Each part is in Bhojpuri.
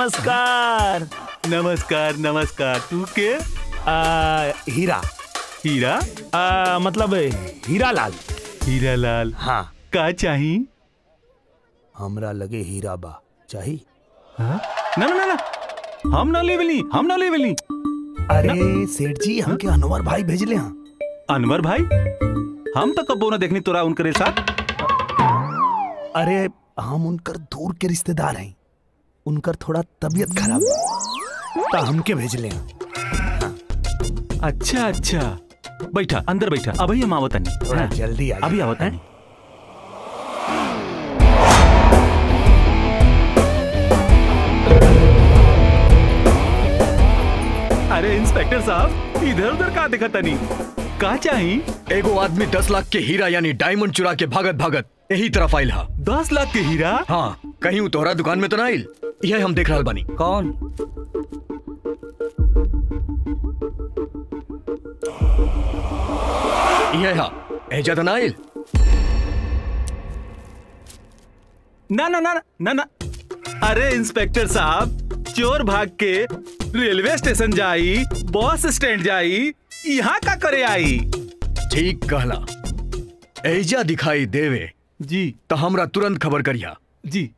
नमस्कार नमस्कार नमस्कार तू के आ, हीरा हीरा आ, मतलब हीरा लाल हीरा लाल हाँ का चाही हमरा लगे हीरा बा चाही हाँ? ना ना ना ना हम ना लेवली हम ना लेवली अरे सेठ जी हमके अनवर भाई भेजले हैं अनवर भाई हम तो कबो ना देखनी तोरा उनकरे साथ अरे हम उनकर दूर के रिश्तेदार हैं उनकर थोड़ा तबीयत खराब है तो हमके भेजले हैं अच्छा अच्छा बैठा अंदर बैठा अभी हम आवतनी थोड़ा हाँ, जल्दी आइए। अभी आवतनी अरे इंस्पेक्टर साहब इधर उधर का दिखा तनी का चाही एगो आदमी दस लाख के हीरा यानी डायमंड चुरा के भागत भागत यही तरफ आइल हा दस लाख के हीरा हाँ कहीं उ तोहरा दुकान में तो ना आइल यह हम देख रहल बानी कौन यह हा एजा तो ना आइल ना ना ना ना ना अरे इंस्पेक्टर साहब चोर भाग के रेलवे स्टेशन जाई बस स्टैंड जाई यहाँ का करे आई ठीक कहला एजा दिखाई देवे जी तो हमरा तुरंत खबर करिया जी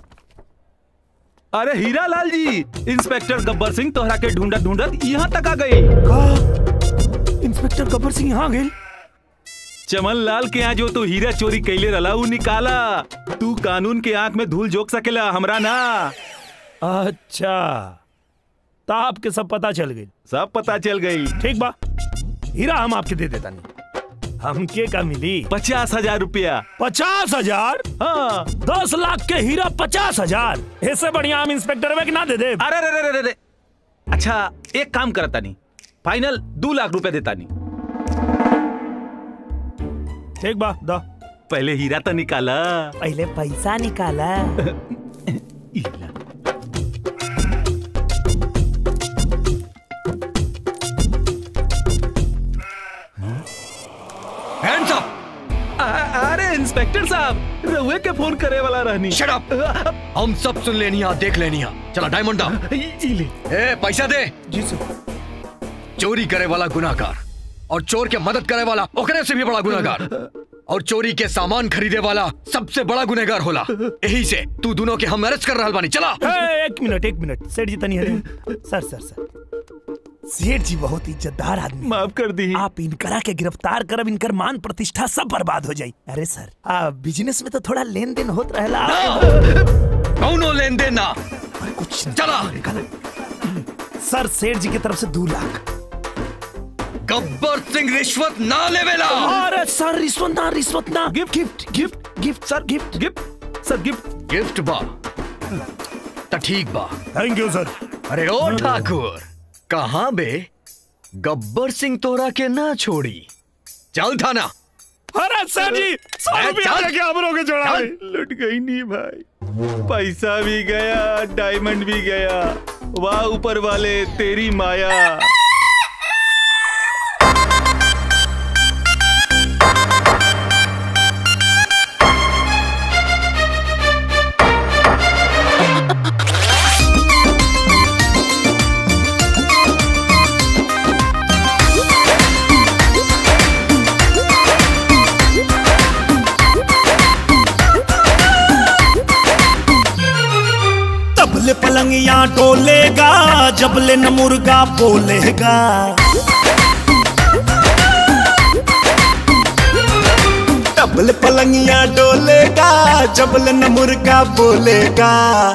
अरे हीरा लाल जी इंस्पेक्टर गब्बर सिंह तोहरा के ढूंढत ढूंढत यहाँ तक आ गए इंस्पेक्टर गब्बर सिंह यहाँ गए चमन लाल के यहाँ जो तू हीरा चोरी कैले रला ऊ निकाला तू कानून के आंख में धूल झोंक सकेला हमरा ना अच्छा तो आपके सब पता चल गई सब पता चल गई ठीक बा हीरा हम आपके दे देता नहीं हमके का मिली पचास हजार रुपया पचास हजार हाँ दस लाख के हीरा पचास हजार ऐसे बढ़िया हम इंस्पेक्टर में ना दे दे अरे अरे अरे अरे अच्छा एक काम करता नहीं फाइनल दो लाख रुपए देता नहीं ठीक बा दो पहले हीरा तो निकाला पहले पैसा निकाला हीरा। हैंड्स अप आ- अरे इंस्पेक्टर साहब रउए के फोन करे वाला रहनी शट अप हम सब सुन लेनी हा देख लेनी हा चला डायमंड दा ई ले ए पैसा दे जी सर चोरी करे वाला गुनाहगार और चोर के मदद करे वाला ओकरे से भी बड़ा गुनाहगार और चोरी के सामान खरीदे वाला सबसे बड़ा गुनहगार होला यही से तू दोनों के हम अरेस्ट कर रहल बानी चला ए, एक मिनट एक मिनट सेठ जी तनी हरे सर सर सर सेठ जी बहुत इज्जतदार आदमी माफ कर दी आप इनकरा के गिरफ्तार करब इनकर मान प्रतिष्ठा सब बर्बाद हो जाई अरे सर आ, बिजनेस में तो थोड़ा लेन देन होत रहेला कौनो लेन देन ना कुछ चला सर सेठ जी की तरफ से दो लाख गब्बर सिंह रिश्वत ना लेवेला अरे सर रिश्वत ना रिश्वत ना gift gift gift gift sir gift gift sir gift gift बा त ठीक बा थैंक यू सर अरे ओ ठाकुर कहाँ बे गब्बर सिंह तोरा के ना छोड़ी चल थाना अरे सर जी सौ ए, रुपया चल। लेके आप लोग जोड़ा चल। लुट गई नहीं भाई पैसा भी गया डायमंड भी गया वाह ऊपर वाले तेरी माया तबले पलंगिया डोलेगा जबले न मुर्गा बोलेगा तबले पलंगिया डोलेगा जबले न मुर्गा बोलेगा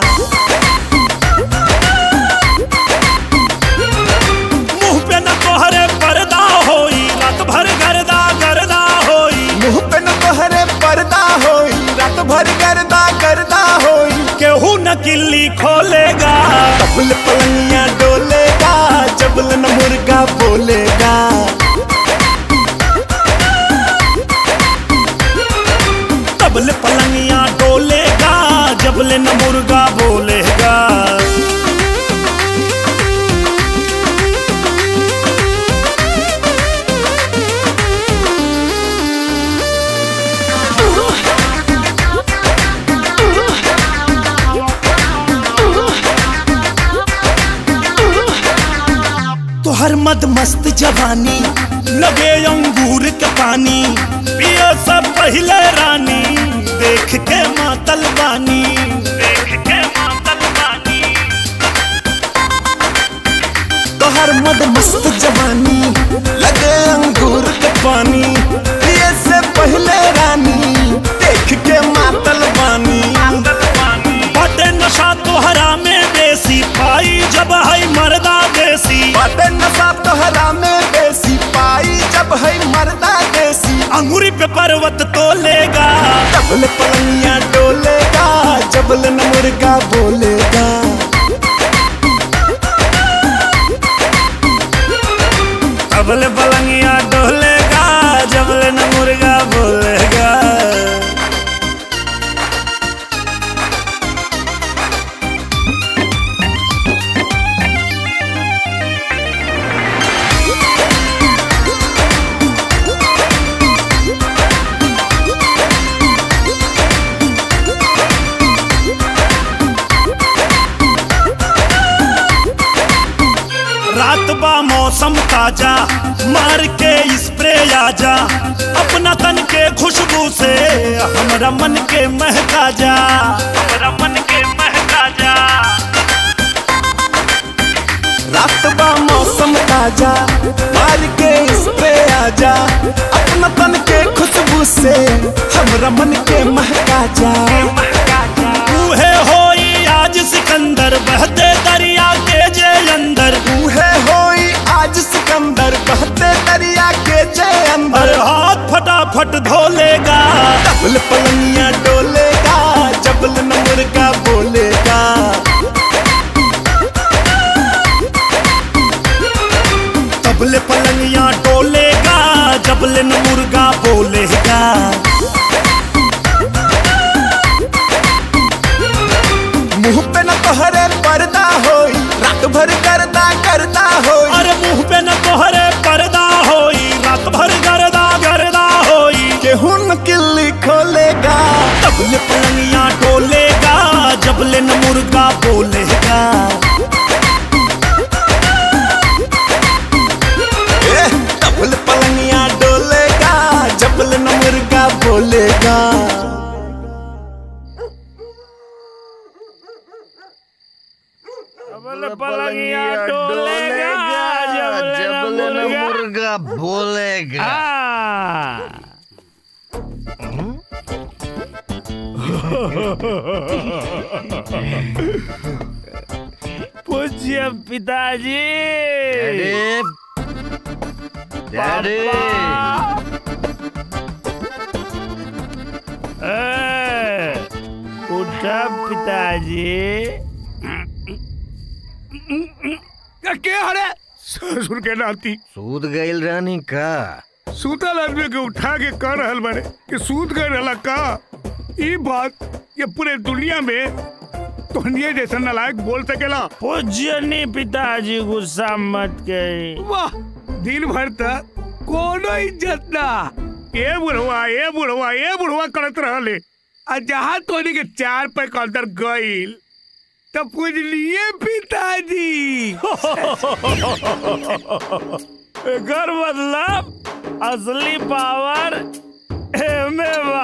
मुंह पे न तोहरे पर्दा होई रात भर गर्दा गर्दा होई मुंह पे न तोहरे पर्दा होई रात भर गर्दा गर्दा होई केहू न किल्ली खोलेगा तबल पलंगिया डोलेगा जबल न मुर्गा बोलेगा तबले पलंगिया डोलेगा जबले न मुर्गा बोलेगा मद मस्त जवानी लगे अंगूर के पानी पियो सब पहले रानी देख के मातल बानी देख के मातल बानी तोहर मद मस्त जवानी लगे अंगूर के पानी पिए से पहले रानी देख के मातल बानी बटे नशा तोहरा में देसी पाई जब है मर्दा देसी बाटे नशा तोहरा में बेसी पाई जब है मर्दा देसी अंगूरी पे पर्वत तो लेगा जबल पलंगिया डोलेगा जबल न मुर्गा बोलेगा अबले पलंगिया डोलेगा जबले न मुर्गा बोलेगा रात बा मौसम ताजा मार के स्प्रे आजा अपना तन के खुशबू से हमरा मन के महका जा हमरा मन के महका जा रात बा मौसम ताजा मार के स्प्रे आजा अपना तन के खुशबू से हमरा मन के महका जा बूहे होई आज सिकंदर बहते दरिया के जे अंदर बूहे होई आज सिकंदर बहते दरिया के जय अंदर अरे हाथ फटाफट धो लेगा डबल पलंगिया डोलेगा जबल न मुर्गा बोलेगा तबले पलंगिया डोलेगा जबले न मुर्गा बोलेगा मुंह पे न तोहरे पर्दा होई रात भर करदा करदा होई अरे मुंह पे न तोहरे पर्दा होई रात भर गर्दा गर्दा होई गेहूं न किल्ली खोलेगा तबले पलंगिया डोलेगा जबले न मुर्गा बोलेगा ए, डबल पलंगिया डोलेगा जबल न मुर्गा बोलेगा तबले पलंगिया डोलेगा जबले न मुर्गा बोलेगा हाँ। पूज्य पिताजी डैडी ए, उठा पिताजी के हरे ससुर के नाती सूद गईल रानी का सूतल आदमी के उठा के कह रहल बारे कि सूत गए रहला का ई बात ये पूरे दुनिया में तोहनिए जैसा नलायक बोल सकेला पूज्यनी पिताजी गुस्सा मत करी वाह दिन भर तक कोनो इज्जत ना ए बुढ़वा ए बुढ़वा ए बुढ़वा करत रहले आ जहाँ तोनी के चार पे अंदर गईल तब पूजलिए पिताजी एकर मतलब असली पावर एमे बा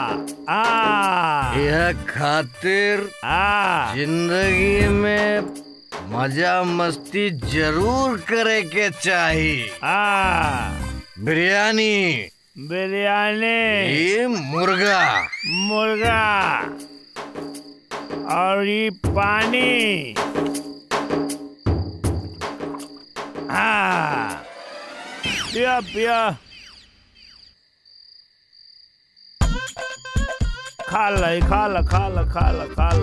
आ यह खातिर आ जिंदगी में मजा मस्ती जरूर करे के चाहिए आ बिरयानी बिरयानी ये मुर्गा मुर्गा और ये पानी हाँ पिया पिया खा ल खा ल खा ल खा ल खा ल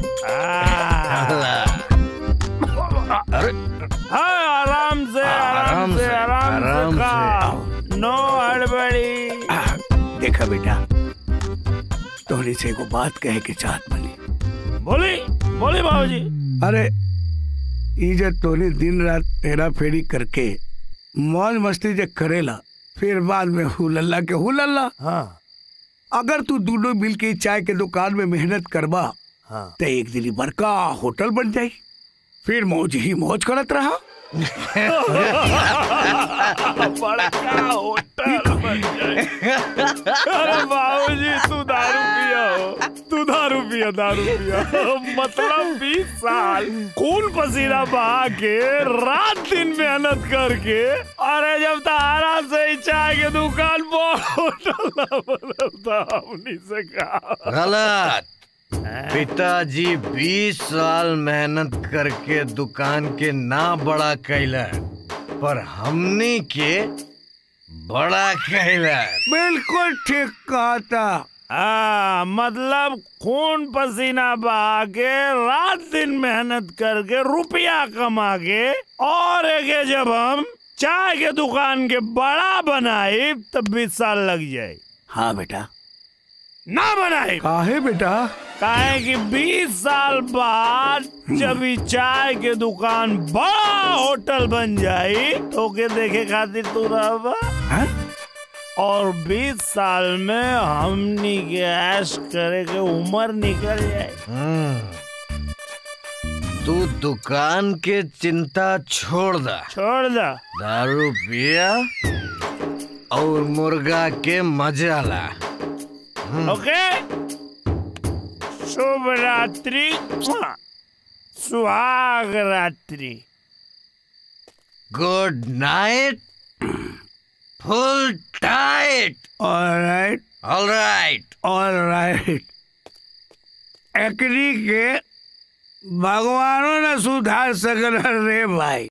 अरे हाँ आराम से आराम आराम से से, आराम से आराम से। खाओ नो हड़बड़ी देखा बेटा तोहरी से एगो बात कहे के चाहत बनी बोली बोली बाबूजी अरे ई जे तोनी दिन रात फेरा फेरी करके मौज मस्ती जे करेला फिर बाद में हुलल्ला के हुलल्ला हाँ अगर तू दोनों मिल के चाय के दुकान में मेहनत करबा हाँ तो एक दिन ई बड़का होटल बन जाई फिर मौज ही मौज करत रहा बड़का होटल बन जाए अरे बाबूजी तू दारू पिया हो तू दारू पिया दारू पिया मतलब बीस साल खून पसीना बहा के रात दिन मेहनत करके अरे जब तारा से ही चाय के दुकान पर होटल ना बनता हमनी से कहा गलत पिताजी 20 साल मेहनत करके दुकान के ना बड़ा कैलन पर हमनी के बड़ा कैलन बिल्कुल ठीक कहा था हाँ मतलब खून पसीना बहा के रात दिन मेहनत करके रुपया कमा के और एक जब हम चाय के दुकान के बड़ा बनाए तब बीस साल लग जाए हाँ बेटा ना बनाए काहे बेटा काहे कि 20 साल बाद जब ई चाय के दुकान बड़ा होटल बन जाई तो के देखे खातिर तू रहबा हैं? और 20 साल में हमनी के ऐश करे के उम्र निकल जाए हम्म। तू दुकान के चिंता छोड़ दा छोड़ दा दारू पिया और मुर्गा के मजा ला ओके शुभ रात्रि सुहाग रात्रि good night full tight alright alright alright एकरी के भगवानों ने सुधार सकल रे भाई